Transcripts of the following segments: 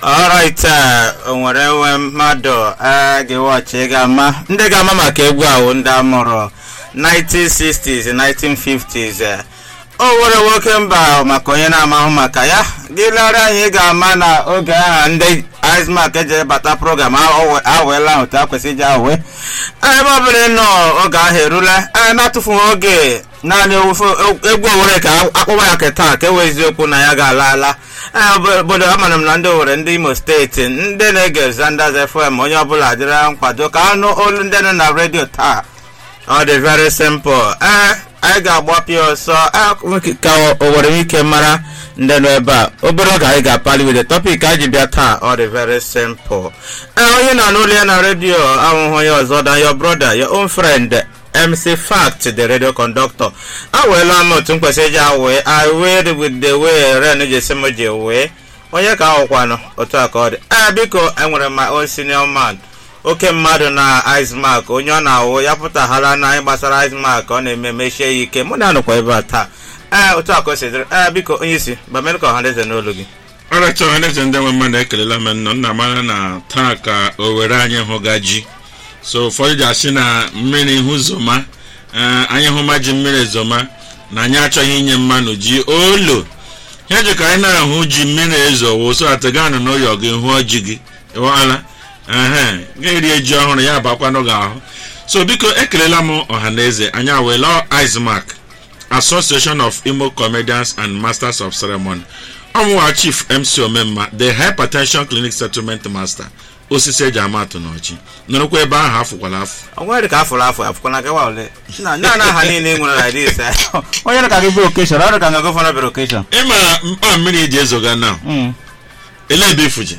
alright o nwere nwe mmadụ a ga-ewachi ga-ama ndị ga-ama maka egwu ahụ ndị amụrụ 1960s 1950s o nwere nwoke mba maka onye na-amahụ maka ya gị lara anyị ga-ama na oge aha ndị Icemark eji bata program awela ahụ ta kwesịrị iji awe ebe ọbụla nọ oge ahụ erula anyị na-atụfughị oge naanị egwu owere ka akpọba ya keta ka ewe eziokwu na ya ga-ala ala obodo amara m na ndị owere ndị imo steeti ndị na-ege Zanders FM onye ọbụla dịrị nkwado ka anụ olu ndị nọ na redio taa ọ dị very simple ee anyị ga-agbapụ ya ọsọ ka o nwere ike mara ndị nọ ebe a obere oge anyị ga-apali with the topic anyị ji bịa taa ọ dị very simple ee onye na n'ụlọ ya na redio ahụhụ onye ọzọ da your brother your own friend MC Fact the radio conductor aweela m otu mkwesị ji awee I weighed with the way ren ji esi m ji wee onye ka ahụkwanụ otu a ka ọ dị ee biko enwere my own senior man oke mmadụ na Icemark onye ọ na-awụ ya pụtaghala na anyị gbasara Icemark ọ na-eme mechie ya ike mụ na anụkwa ebe a taa ee otu a ka o si dịrị ee biko onye isi bamere ka ọhaneze n'olu gị ọrịcha ọhaneze ndị nwe mmadụ ekelela m nnọọ nna mara na taa ka o were anyị hụga ji so ụfọdụ ji asị na mmiri hụ zoma anyị hụma ji mmiri zoma na anyị achọghị inye mmanụ ji olo ihe ji ka anyị na-ahụ ji mmiri ezo wụso atịganụ n'ụyọ gị hụọ ji gị ịwala ehe ga-erie ji ọhụrụ ya bakwanụ gị ahụ so biko ekelela m ọhaneze anyị awela Icemark Association of Imo Comedians and Masters of Ceremony ọmụwa Chief MC Omemma the Hypertension Clinic Settlement Master osisi eji ama atụ n'ọchị nọrọkwa ebe ahụ afụkwala afụ onwe dị ka afụrụ afọ afụkwana kewa ole na na aha niile nwere na dis onye dị ka gị bụ okeshọn ọrụ ka nga gọvanọ bịara okeshọn ịma mkpa mmiri eji ezoga na ele ebe ifuje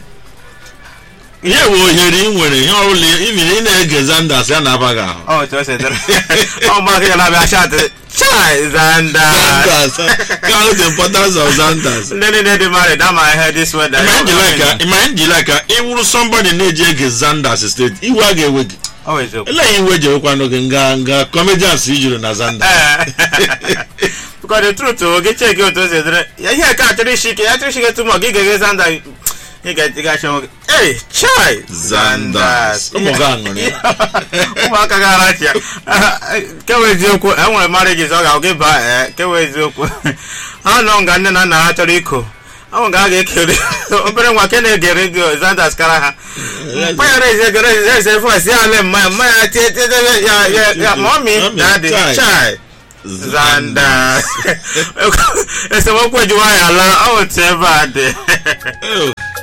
ihe bụ ohere ị nwere ihe ọbụla imiri ị na-ege Zanders ya na-aba gị ahụ ọ otu o si dịrị ọ mgbaka ya na-abịa chatị chai Zanders Zanders count the importance of Zanders ndị niile dị married ama ihe this weather ịma njila ka ị wụrụ somebody na-eji ege Zanders steeti iwe a ga-ewe gị ọ bụ eziokwu ele iwe ji ewekwanụ gị nga nga comedians ijuru na Zanders because the truth o gị cheki otu o si dịrị ya ihe ka achọrọ isi ike ya chọrọ isi ike tụmọ gị ga-ege Zanders ị ga-etigachi onwe gị ei chai Zanders ụmụ gị aṅụrị ụmụaka ga-arachi ya kewe eziokwu enwere marriages ọ ga-agụ gị baa ee kewe eziokwu ha nọ nga nne na nna ha chọrọ iko ahụ ga a ga-ekere obere nwa ke na-ege redio Zanders kara ha mpaghara eze egere eze fọs ya ale mmanya mmanya tie tie ya ya ya mọmi dadi chai Zanders esemokwu ejiwa ya ala ọ otu ebe a dị